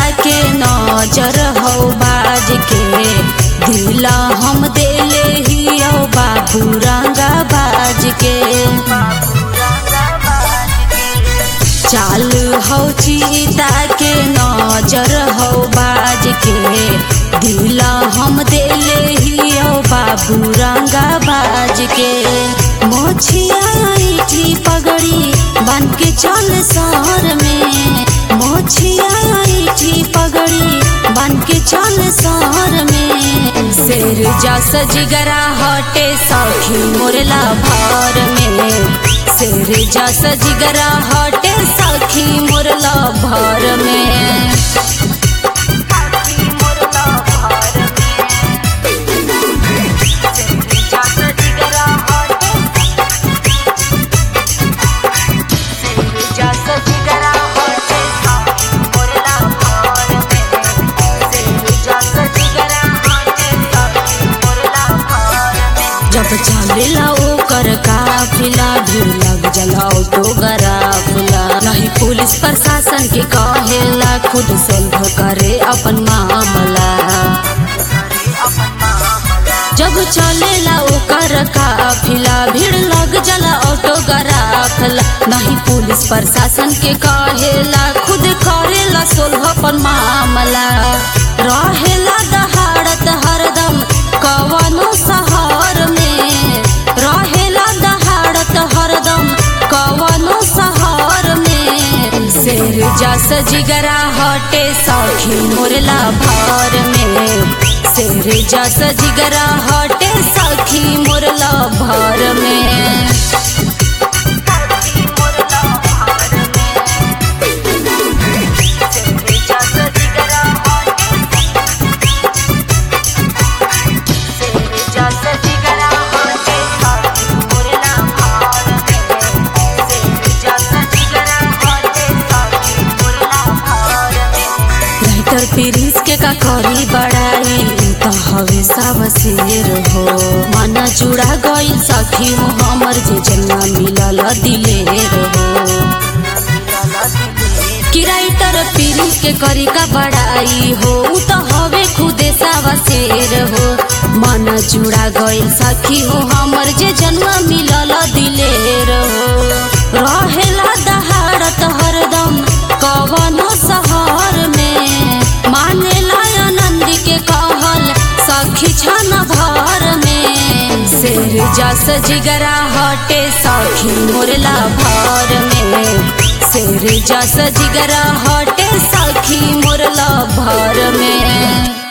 के नजर हो बाज के दिला हम देले ही ओ बाबू रंगा बाज के चाल हो चीता के नजर हो बाज के दिला हम देले ही ओ बाबू रंगा बाज के मोछिया ऐठी पगड़ी बन के चल शहर में मोछिया ऐठी पगड़ी बन के चल शहर में शेर जस जिगरा हटे सखी मोरला भर में शेर जस जिगरा हटे सखी मोरला भर में जब चलेला ओकर काफिला भीड़ लग जला ऑटोग्राफला नहीं पुलिस प्रशासन के कहेला खुद सोल्व करे अपन मामला जब चलेला ओकर काफिला भीड़ लग जला ऑटोग्राफला नहीं पुलिस प्रशासन के कहेला खुद करेला सोल्व अपन मामला रहेला दहाड़त हरदम कवनो शहर में रहेला दहाड़त हरदम कवनो शहर में शेर जस जिगरा हटे सखी मोरला भर में शेर जस जिगरा हटे सखी मोरला भर में राइटर प्रिंस के का करी बड़ाई तो हवे सब शेर हो मन जुड़ा गई सखी हो हमर जे जना मिलल दिलेर हो कि राइटर प्रिंस के करी का बड़ाई हो उ तो हवे खुदे सब शेर हो मन जुड़ा गई सखी हो हमर जे जन्म मिलल दिलेर हो रहेला दहाड़त हरदम कवनो शहर में मानेला आनंद के कहल सखी छन भर में शेर जस जिगरा हटे सखी मोरला भर में शेर जस जिगरा हटे सखी मोरला भर में